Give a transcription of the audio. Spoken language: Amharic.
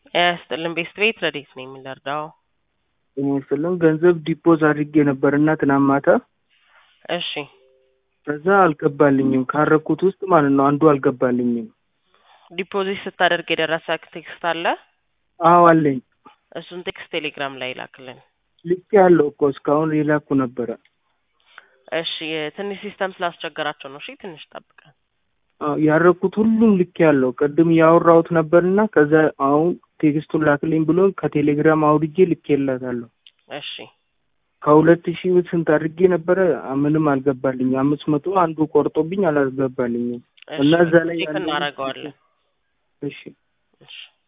ጤና ይስጥልን ቤስት ቤት ረዴት ነው የምንረዳው? ጤና ይስጥልን ገንዘብ ዲፖዝ አድርጌ ነበርና ትናንት ማታ እሺ ከዛ አልገባልኝም። ካረኩት ውስጥ ማለት ነው አንዱ አልገባልኝም። ዲፖዚት ስታደርግ የደረሰ ቴክስት አለ? አዎ አለኝ። እሱን ቴክስት ቴሌግራም ላይ ላክልን። ልክ ያለው እኮ እስካሁን የላኩ ነበረ። እሺ ትንሽ ሲስተም ስላስቸገራቸው ነው። እሺ ትንሽ ጠብቀን። አዎ፣ ያረኩት ሁሉም ልክ ያለው ቅድም ያወራሁት ነበርና ከዛ አሁን ቴክስቱን ላክልኝ ብሎ ከቴሌግራም አውርጄ ልኬላታለሁ። እሺ ከሁለት ሺህ ስንት አድርጌ ነበረ ምንም አልገባልኝ። አምስት መቶ አንዱ ቆርጦብኝ አላስገባልኝም። እሺ እና እዛ ላይ ቼክ ያለውን- እናደርገዋለን። እሺ እሺ